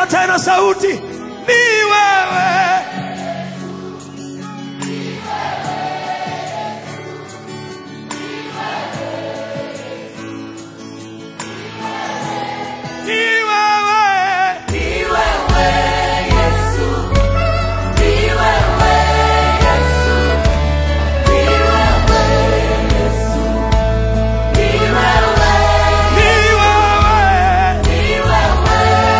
tena sauti, ni wewe. Ni wewe. Ni wewe.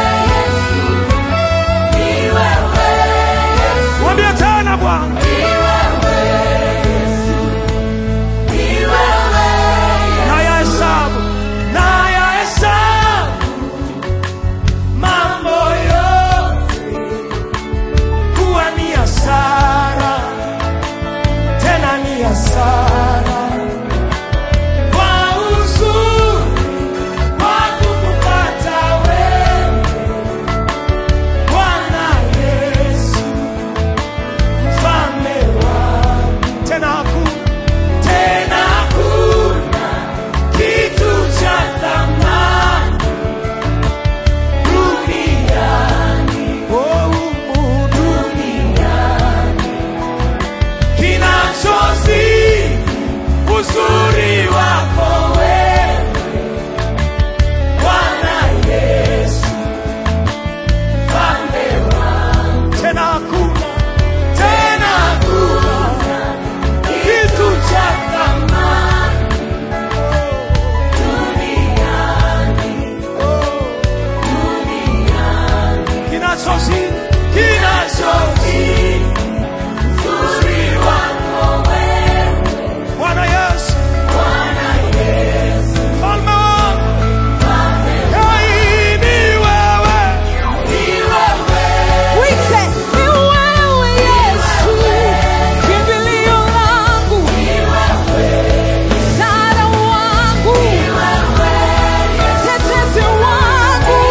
Mwambie tena Bwana. Nayahesabu, nayahesabu mambo yote kuwa ni hasara, tena ni hasara kwa uzuri wa kukupata wewe, Bwana Yesu, mfalme wangu. Tena hakuna tena hakuna kitu cha thamani duniani, oh, humu duniani kinachozidi uzuri wako wewe Bwana Yesu, mfalme wangu. Tena hakuna tena hakuna kitu cha thamani duniani, duniani kinachozidi kinachozidi uzuri wako wewe Bwana Yesu, mfalme wangu. Hey, ni wewe. Wite, ni wewe Yesu, kimbilio langu, msaada wangu, tetezi wangu.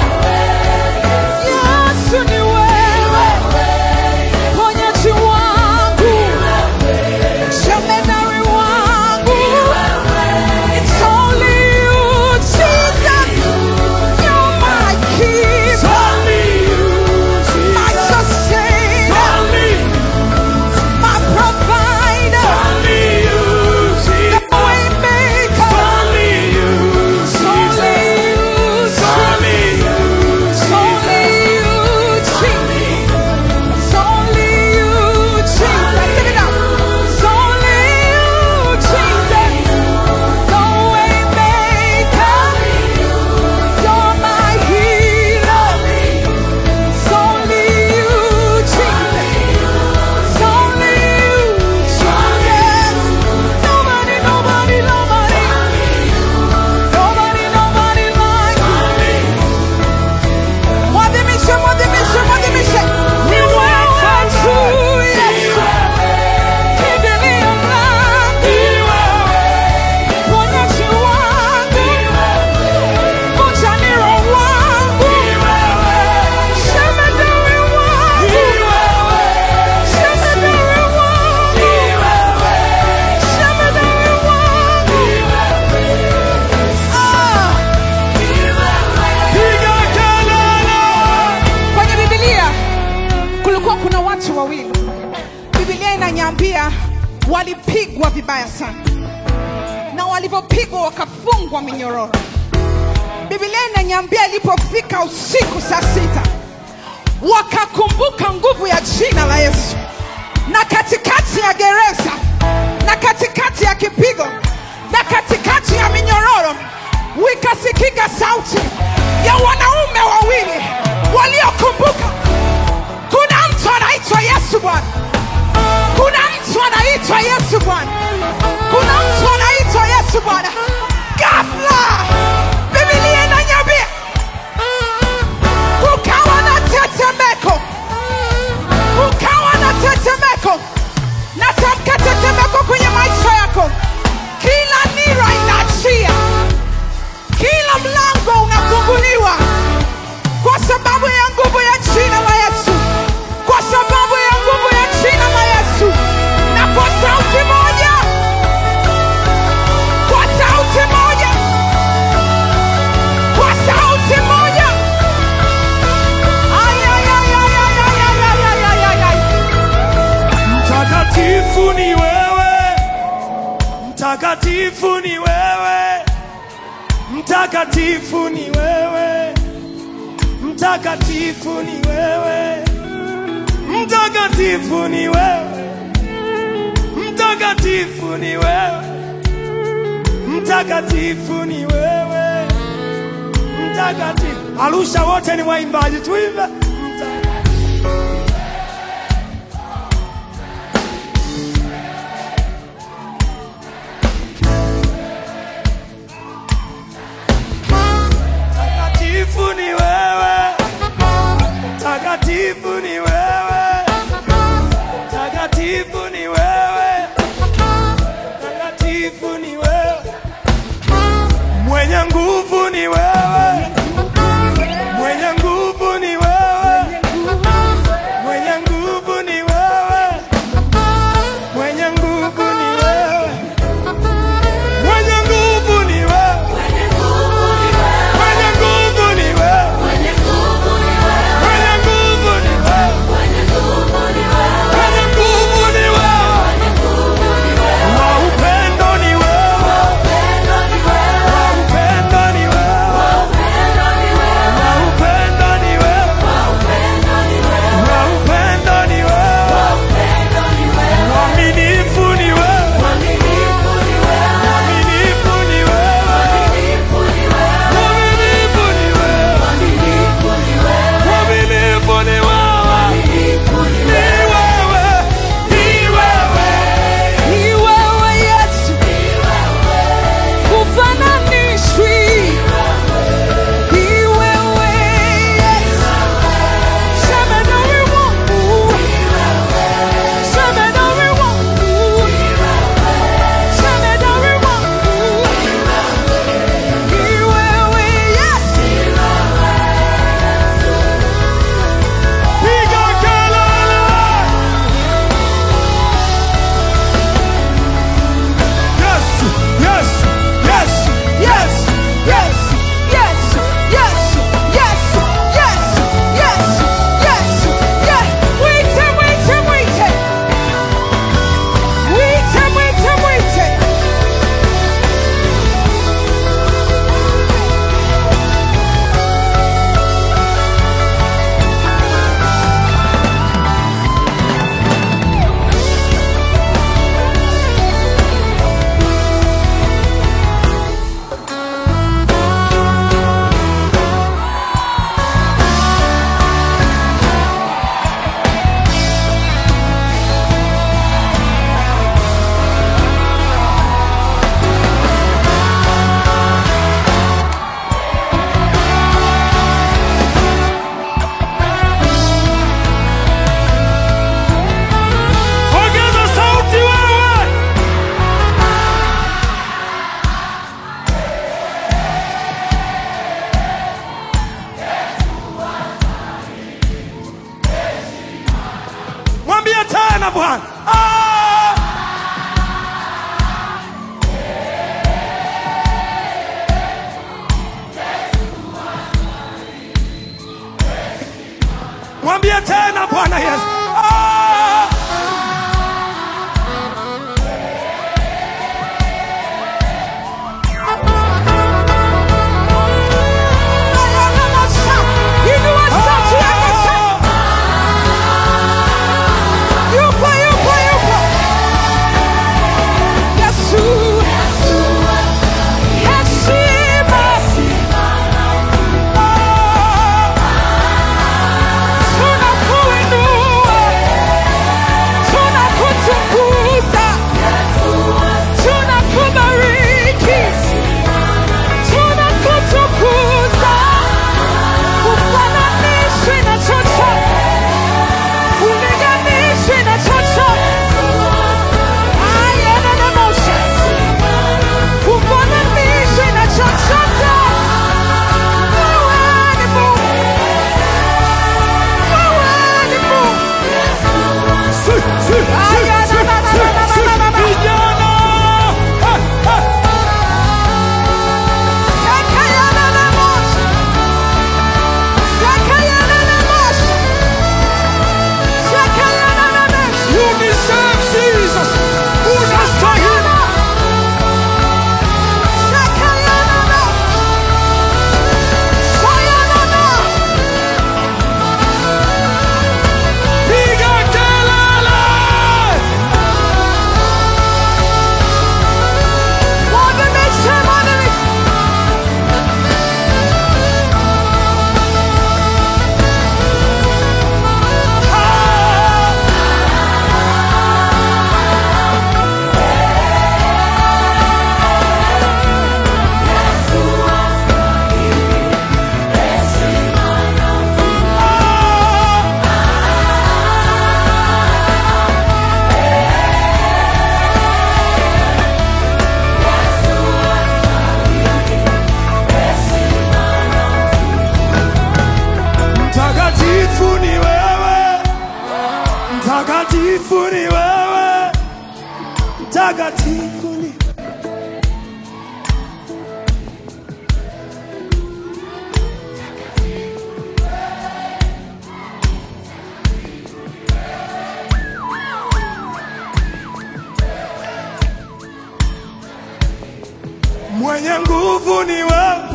Yesu ni wewe, ponyaji wangu, jemedari wangu. It's only you, Jesus. You're my keeper. Only you, My Jesus. sustainer, Only you, my provider, only you, the Jesus. way maker. Only you, It's only Jesus. you, Only you, it's only you, Jesus. It's only you, Jesus. Sing it out. It's only you, Jesus. The way maker. You're my healer. It's only you, Jesus. It's only you, Jesus. Nobody, nobody, nobody. Nobody, nobody like you. Mwadhimishe, mwadhimishe, mwadhimishe. Ni wewe tu, Yesu. Kimbilio langu. Ponyaji wangu. Mchaniro wangu. Shemedari wangu. Shemedari wangu. Shemedari wangu. Ah. Piga kelele. Kwenye Biblia kulikuwa kuna watu wawili. Biblia inanyambia walipigwa vibaya sana, na walivyopigwa wakafungwa minyororo. Biblia inanyambia ilipofika usiku saa sita wakakumbuka nguvu ya jina la Yesu, na katikati ya gereza na katikati ya kipigo na katikati ya minyororo wikasikika sauti ya wanaume wawili waliokumbuka kuna mtu anaitwa Yesu Bwana, kuna mtu anaitwa Yesu Bwana, kuna mtu anaitwa Yesu Bwana. Ghafla Biblia inanyambia kukawa na tetemeko, kukawa na tetemeko. Natamka tetemeko kwenye maisha yako, kila nira inaachia, kila mlango unafunguliwa kwa sababu ya nguvu ya jina la Yesu, kwa sababu ya nguvu ya jina la Yesu. Na kwa sauti moja, kwa sauti Mtakatifu ni wewe, mtakatifu ni wewe, mtakatifu ni wewe, mtakatifu ni wewe, mtakatifu ni wewe, mtakatifu ni wewe, mtakatifu ni wewe, mtakatifu. Arusha wote ni waimbaji, tuimbe Mtakatifu. Takatifu ni wewe, takatifu ni wewe, takatifu ni wewe, takatifu ni wewe, mwenye nguvu ni wewe, mwenye nguvu ni wewe, mwenye nguvu ni wewe, mwenye nguvu ni wewe, mwenye nguvu ni wewe. Mwenye nguvu ni wewe, mwenye nguvu ni wewe, mwenye nguvu ni wewe, wa upendo ni wewe, wa upendo ni wewe, wa upendo ni wewe, wa upendo ni wewe, mwaminifu ni wewe, mwaminifu ni wewe, mwaminifu ni wewe, mwaminifu ni wewe, ni wewe, ni wewe. Ni wewe Yesu, hufananishwi. Ni wewe Yesu, Shemedari wangu, Shemedari wangu, Shemedari wangu. Ni wewe Yesu, Piga kelele! Yesu, Yesu, Yesu, yes, yes, yes, yes, yes, yes, yes, yes, yes. Mwite, mwite, mwite. Mwite, mwite, mwite. ongeza sauti wewe! Mwambie tena Bwana. Ah! Mwambie tena Bwana Yesu. Ah! Inua sauti yako sasa. Yupo, yupo, yupo. Mtakatifu ni wewe, mtakatifu ni mwenye nguvu ni wewe,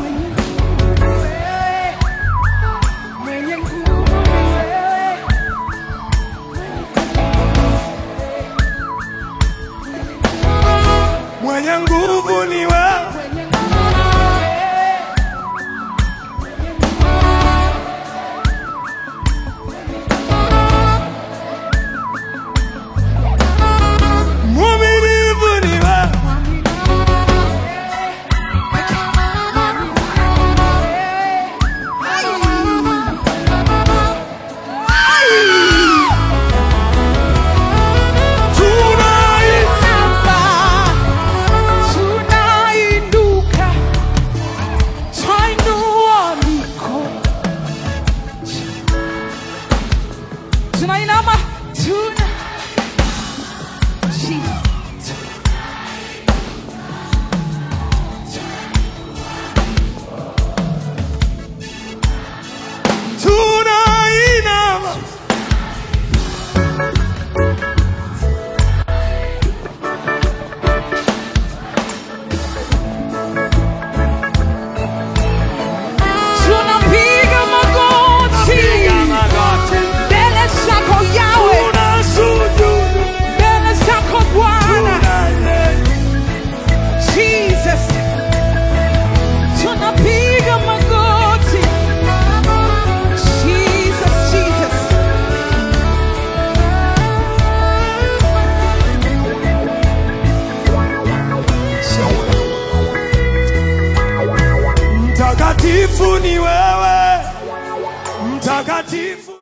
Mwenye nguvu ni wewe. mwenye nguvu ni wewe, Mwenye nguvu ni wewe. mwaminifu ni wewe, tunai Tunainuka, twainua mikono, tunainama, tuna Jesus. tunainama Tunapiga magoti mbele zako Yawe, tunasujudu mbele zako Bwana tunale Jesus. Tunapiga magoti Jesus, Jesus. Mtakatifu ni wewe, mtakatifu